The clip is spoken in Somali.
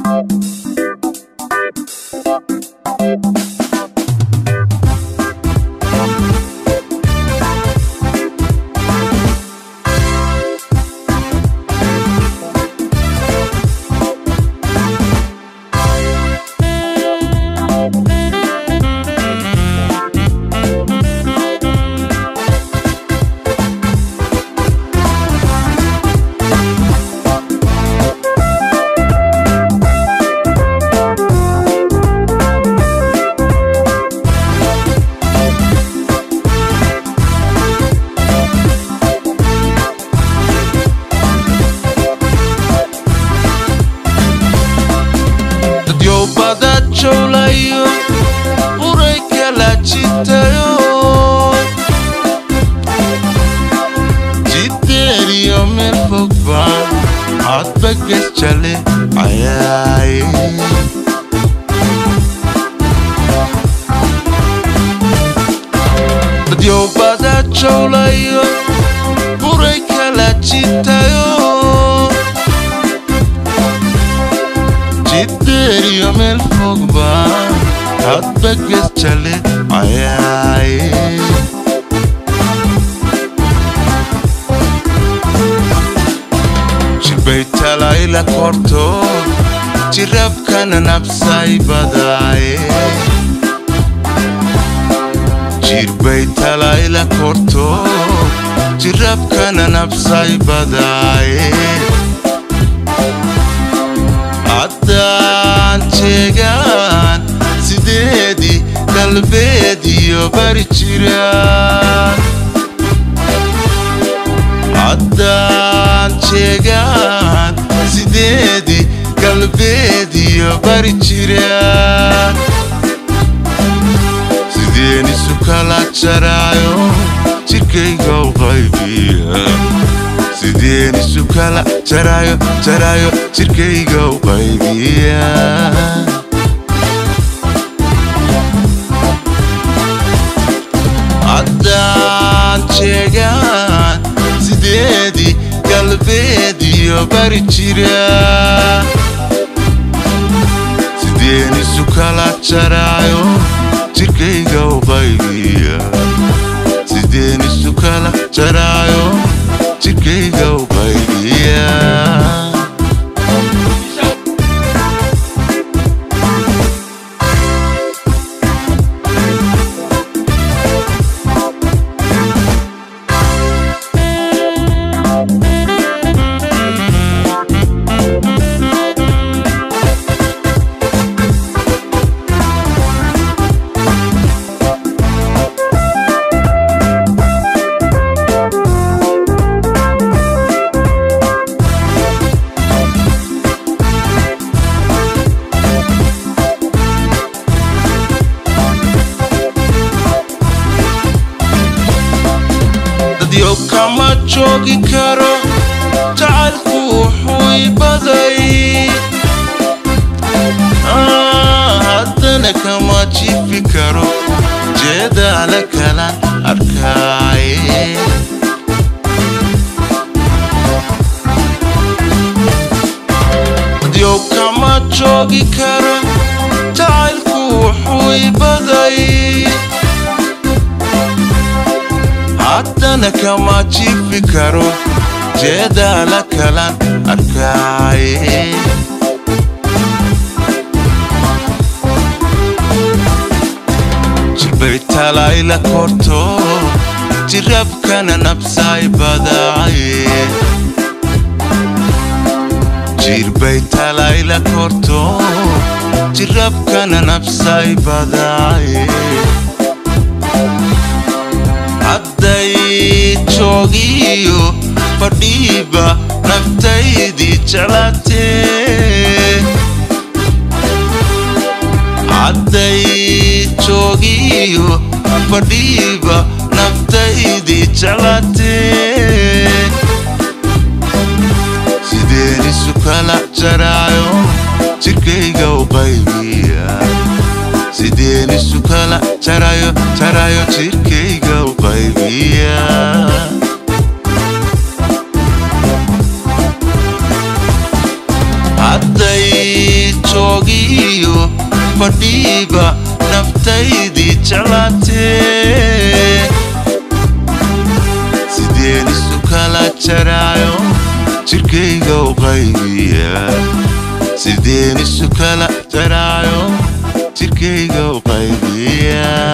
dadyowbada jowlayo uray kala jitayo jiddeeriyo meel fog baan codba ges jale cayaaye dadyowbada jowlayo uray kala jitayo jiddeeriyo meel fog baan hadba ges jale cayaaye jirbay talayla korto jirabkana nabsay badaaye jirbay talayla korto jirabkana nabsay badaaye haddaan jeegaan sideedii galbeed iyo bari jiraan haddaan jeegaan sideedii galbeed iyo bari jiraan sideen isu kala jaraayo jirkayga u qaybiya sideen isu kala jaraayo jaraayo jirkayga u qaybiya haddaan jeegaan sideedii galbeed iyo bari jira sideen isu kala jaraayo jirkayga u qaybiya sideen isu kala jaraayo jirkayga u qaybiya dadyo kama joogi karo jacaylku wuxuu i baday Ah, haddana kama jifi karo jeedaala kalan arkaaye dadyo kama joogi karo jacaylku wuxuu i baday haddana kama jifi karo jeedaala kalan arkaaye jirbay talayla korto jirabkana nabsay badaaye jirbay talayla korto jirabkana nabsay badaaye hadday joogiyo fadhiiba naftaydii jeclaatee hadday joogiyo fadhiiba naftaydii jeclaatee sideen isu kala jaraayo jirkayga u qaybiya sideen isu kala jarayo jarayo jirkayga u qaybiya hadday joogiyo fadhiiba naftaydii jeclaatee sideen isu kala jaraayo jirkayga u qaybiya sideen isu kala jaraayo jirkayga u qaybiya